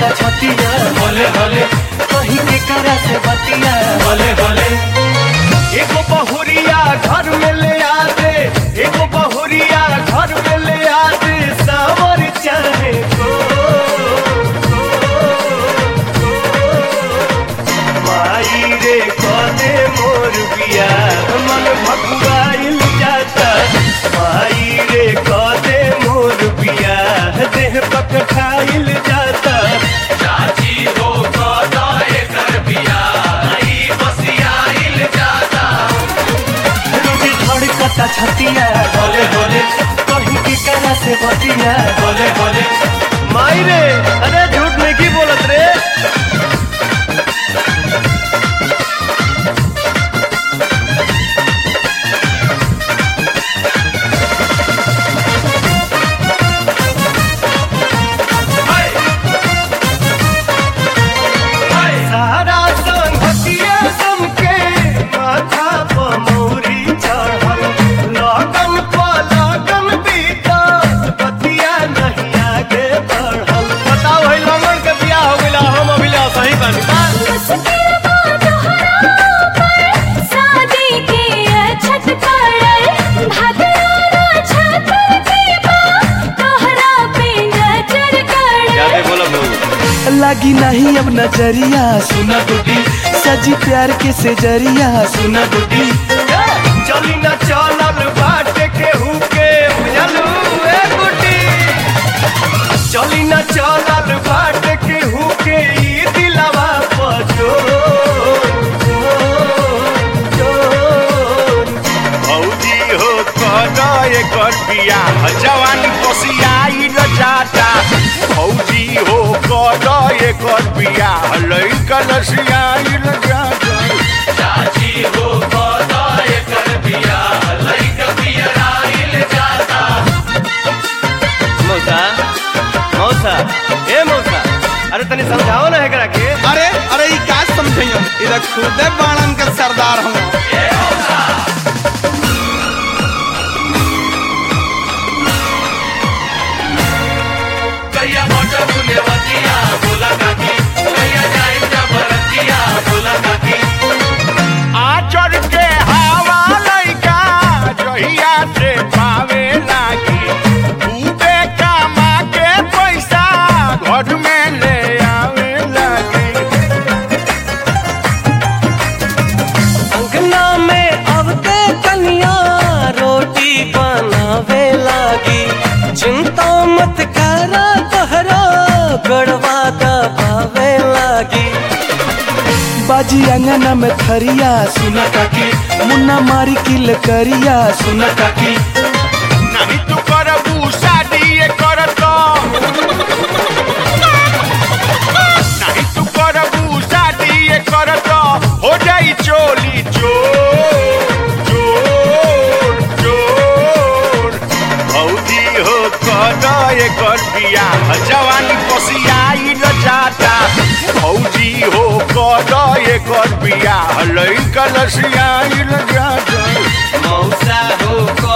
कटा छतिया भोले भोले कहीं के करा से बतिया भोले भोले एगो बहुरिया घर में ले आ दे एगो बहुरिया घर में ले आ दे सावर चाहे को माई रे कदे मोर बिया मन भगवाइल जाता माई रे कदे मोर बिया देह पक खाइल जाता चाची हो कदा एकर बिया ई बसिया हिल जाता रोटी धड़कता छतिया भोले भोले कहीं की करा से बतिया भोले भोले माई रे अरे झूठ नहीं की बोलत रे हाय हाय सारा संगतिया समके माथा पर मौरी चढ़ल लगन पर लगन बीता बतिया नहीं आगे बढ़ल बताओ है लगन के बियाह हो गइला हम अभी ला सही बानी शादी के छत पड़ल भगवाना छत दीपा तोहरा पे नजर गड़ल बोलो लगी नहीं अब नजरिया सुना गुड्डी सजी प्यार के से जरिया सुना गुड्डी चली न चलल बाट के हुके बुझलू ए गुड्डी चली न चलल बाट के हुके ई दिलवा पजो भौजी हो कदा एकर बियाह जवानी कोसियाई न जाता भौजी हो कदा एकर बियाह लइका लसियाई न जाता चाची हो कदा एकर बिया लइक बिया हिल जाता मौसा मौसा ए मौसा अरे तनी समझाओ ना एकरा के अरे अरे ई का समझइयो इधर खुदे बाणन के सरदार हूँ कहिया मोट बुले वतिया बोला काकी कहिया जाई जबरतिया बोला काकी आचर के हवा लइका जहिया से पावे लागी खूबे कमा के पैसा घर में ले आवे लागी अंगना में अबते कन्या रोटी बनावे लागी चिंता मत करा तोहरा गड़वा दबावे लागी बाजी अंगना में थरिया सुना काकी मुन्ना मारी किल करिया सुना काकी नहीं तू करबू शादी ये करत नहीं तू करबू शादी ये करत हो जाई चोली चोर चोर चोर भौजी हो कद एकर बियाह जवानी कोसियाई न जाता भौजी हो कद एकर बियाह लइका लसियाई न जाता मौसा हो